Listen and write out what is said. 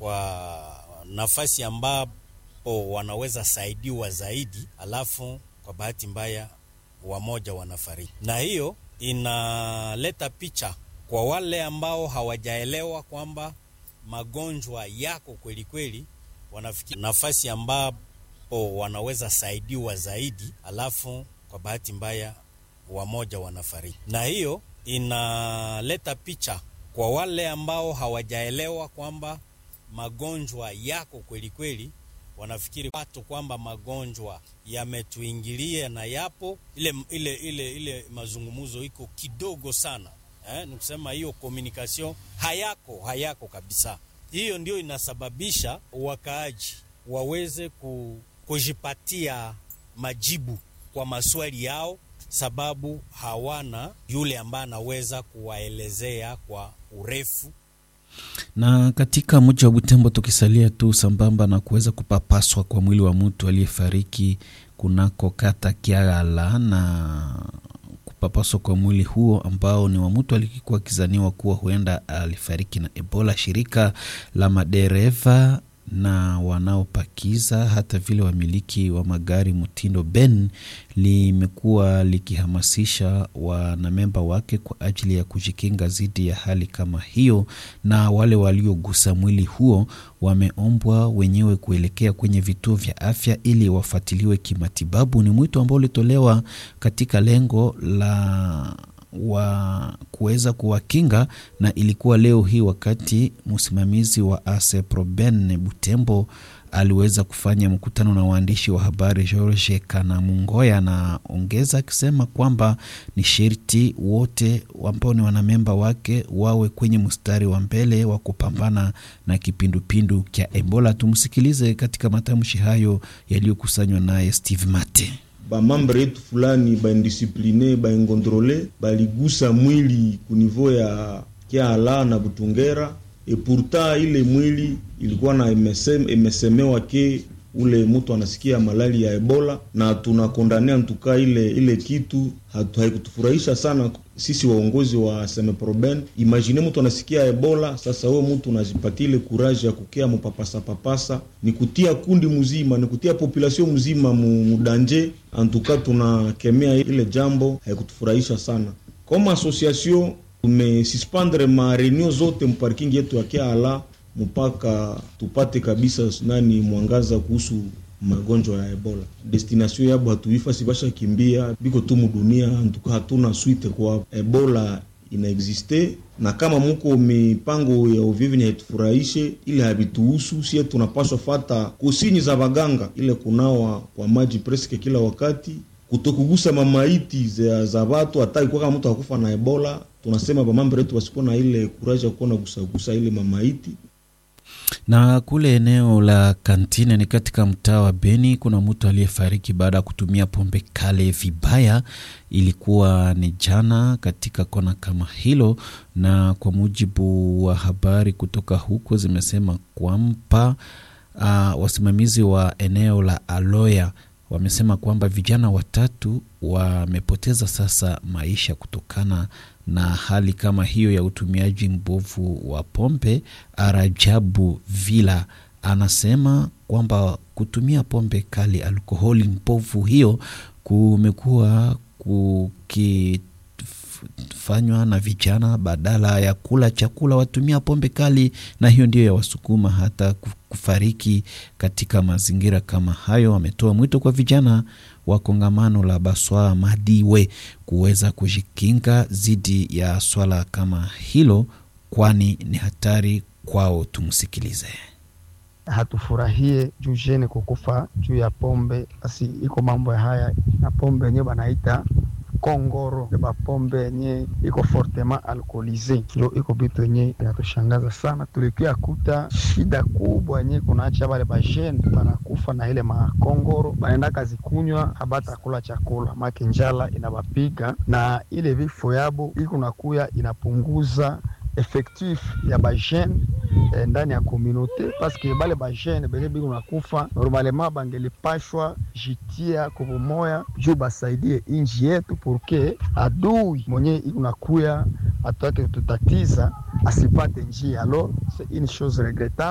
kwa nafasi ambapo wanaweza saidiwa zaidi, alafu kwa bahati mbaya wamoja wanafariki, na hiyo inaleta picha kwa wale ambao hawajaelewa kwamba magonjwa yako kweli kweli, wanafikiri nafasi ambapo wanaweza saidiwa zaidi, alafu kwa bahati mbaya wamoja wanafariki, na hiyo inaleta picha kwa wale ambao hawajaelewa kwamba magonjwa yako kweli kweli, wanafikiri watu kwamba magonjwa yametuingilia na yapo ile, ile, ile, ile mazungumzo iko kidogo sana eh, ni kusema hiyo communication hayako hayako kabisa. Hiyo ndio inasababisha wakaaji waweze ku, kujipatia majibu kwa maswali yao, sababu hawana yule ambaye anaweza kuwaelezea kwa urefu na katika mji wa Butembo, tukisalia tu sambamba na kuweza kupapaswa kwa mwili wa mtu aliyefariki kunako kata Kiagala na kupapaswa kwa mwili huo ambao ni wa mtu alikuwa akizaniwa kuwa huenda alifariki na Ebola. Shirika la madereva na wanaopakiza hata vile wamiliki wa magari mtindo Ben limekuwa likihamasisha wanamemba wake kwa ajili ya kujikinga dhidi ya hali kama hiyo, na wale waliogusa mwili huo wameombwa wenyewe kuelekea kwenye vituo vya afya ili wafuatiliwe kimatibabu. Ni mwito ambao ulitolewa katika lengo la wa kuweza kuwakinga na ilikuwa leo hii wakati msimamizi wa ASEPROBEN Butembo aliweza kufanya mkutano na waandishi wa habari George Kanamungoya, na ongeza akisema kwamba ni sherti wote ambao ni wanamemba wake wawe kwenye mstari wa mbele wa kupambana na kipindupindu kya Ebola. Tumsikilize katika matamshi hayo yaliyokusanywa naye Steve Mate. bamambre yetu fulani baindisipline baingontrole baligusa mwili kunivou ya Kiala na Butungera, e pourtant ile mwili ilikuwa na imesem, imesemewa ke ule mtu anasikia malali ya Ebola, na tunakondania ntuka ile ile kitu hatu, haikutufurahisha sana sisi waongozi wa Semeproben. Imagine mtu anasikia Ebola, sasa wewe mtu unajipatia ile kuraji ya kukea mupapasa papasa, ni kutia kundi mzima, ni kutia population mzima mudanje. Antuka tunakemea ile jambo, haikutufurahisha sana. Kama association tumesuspendre ma reunion zote mparking yetu ya Kiala mpaka tupate kabisa nani mwangaza kuhusu magonjwa ya Ebola. Destination yabo hatuifasi basha kimbia biko tu mudunia, antuka hatuna swite kwa Ebola inaexiste, na kama muko mipango ya uvivi ni haitufurahishe, ile habituhusu sie, tunapaswa fata kusinyi za baganga, ile kunawa kwa maji preske kila wakati, kutokugusa mamaiti za, za watu hata ikuwa kama mtu akufa na Ebola, tunasema bamambo yetu wasikuwa na ile kuraja kuwa na gusagusa ile mamaiti na kule eneo la Kantine ni katika mtaa wa Beni, kuna mtu aliyefariki baada ya kutumia pombe kale vibaya. Ilikuwa ni jana katika kona kama hilo, na kwa mujibu wa habari kutoka huko zimesema kwamba uh, wasimamizi wa eneo la Aloya wamesema kwamba vijana watatu wamepoteza sasa maisha kutokana na hali kama hiyo ya utumiaji mbovu wa pombe. Arajabu Vila anasema kwamba kutumia pombe kali, alkoholi mbovu hiyo kumekuwa kukifanywa na vijana, badala ya kula chakula watumia pombe kali, na hiyo ndiyo yawasukuma hata kufariki katika mazingira kama hayo. Wametoa mwito kwa vijana wa kongamano la Baswa Madiwe kuweza kujikinga dhidi ya swala kama hilo, kwani ni hatari kwao. Tumsikilize. Hatufurahie juu jene kukufa juu ya pombe, basi iko mambo ya haya na pombe yenyewe banaita kongoro bapombe yenye iko fortement alcoolise, ndio iko bitu yenye inatushangaza sana. Tulikia kuta shida kubwa yenye kunaacha bale bajene banakufa na ile makongoro, banaenda kazi kunywa, habata kula chakula make njala inabapiga, na ile vifo yabo iko nakuya inapunguza effectif ya bajene eh, ndani ya komunote paske bale bajene benye biko nakufa normalement bangelipashwa jitia kubumoya juu basaidie inji yetu purke adui mwenye iko nakuya atake tutatiza asipate njia. Alors c'est une chose regrettable.